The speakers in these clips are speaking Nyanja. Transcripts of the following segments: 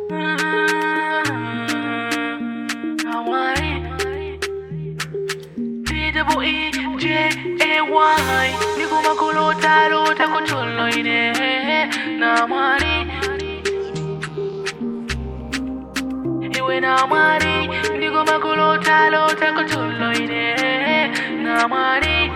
P-double-E-J-A-Y Niguma kulota lota kutulo ine Na mwari Iwe na mwari Niguma kulota lota kutulo ine Na mwari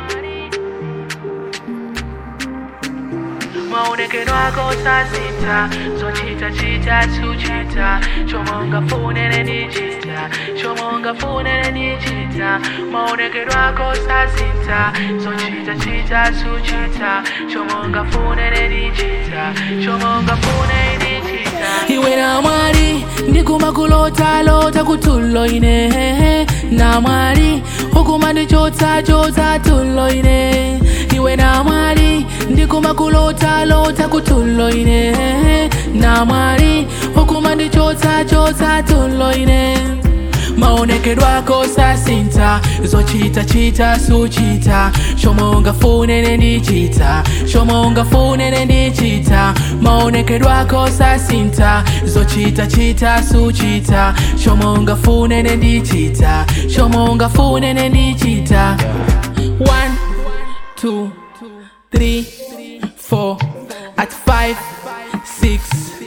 maonekero ako sasita zochita chita suchita shomonga funene nichita shomonga funene nichita maonekero ako sasita zochita chita suchita shomonga funene nichita shomonga funene nichita iwe na mwari ndikuma kulota lota kutulo ine na mwari hukuma ndichotsa chotsa tulo ine iwe na mwari ndikuma kulota lota kutulo ine na mwari hukuma ndichotsa chotsa tulo ine maonekedwe ako sasinta zochita chita suchita shomonga funene ndichita shomonga funene ndichita maonekedwe ako sasinta zochita chita suchita shomonga funene ndichita shomonga funene ndichita one two three four at five six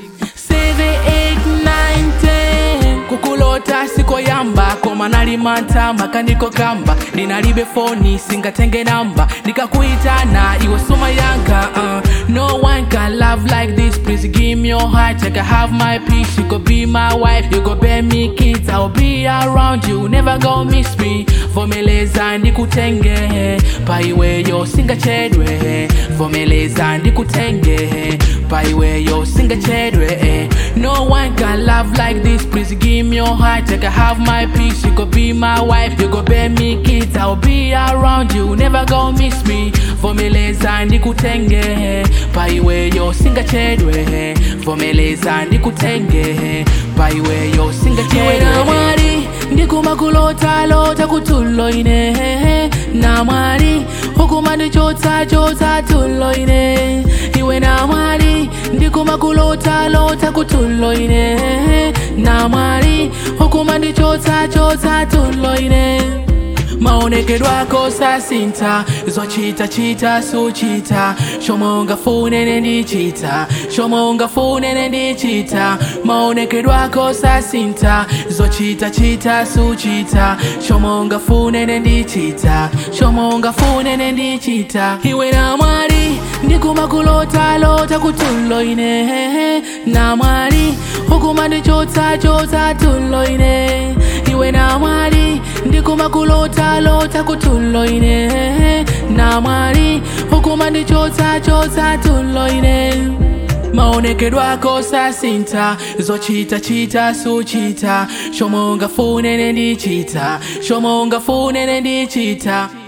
seven eight nine ten kukulota sikoyamba koma nalimanta makaniko kamba ndinalibe foni singatenge namba ndikakuitana iwe suma yanka uh, no one can love like this please give me your heart I can have my peace you go be my wife you go bear me kids I'll be around you never go miss me vomeleza ndikutenge paiweyo singachedwe vomeleza ndikutenge paiweyo singachedwe no one can love like this please give me your heart I can have my peace you go be my wife you go bear me kids I'll be around you never go miss me vomeleza ndikutenge paiweyo singachedwe vomeleza ndikutenge paiweyo singachedwe mwari ndikuma kulota lota kutulo ine na mwari hukuma ndichotsa chotsa tulo ine iwe na mwari ndikuma kulota lota kutulo ine na mwari hukuma ndichotsa chotsa tulo ine maonekedwe ako sasinta zochita chita suchita shomonga funene ndichita shomonga funene ndichita maonekedwe ako sasinta zochita chita suchita shomonga funene ndichita shomonga funene ndichita iwe na mwari ndikuma kulota lota kutulo ine na mwari hukuma ndichotsa chotsa tulo ine iwe na mwari ndikuma kulota lota kutulo ine na mwari hukuma ndichotsa chotsa tulo ine maonekedwe ako sasinta zochita chita suchita shomonga funene ndichita shomonga funene ndichita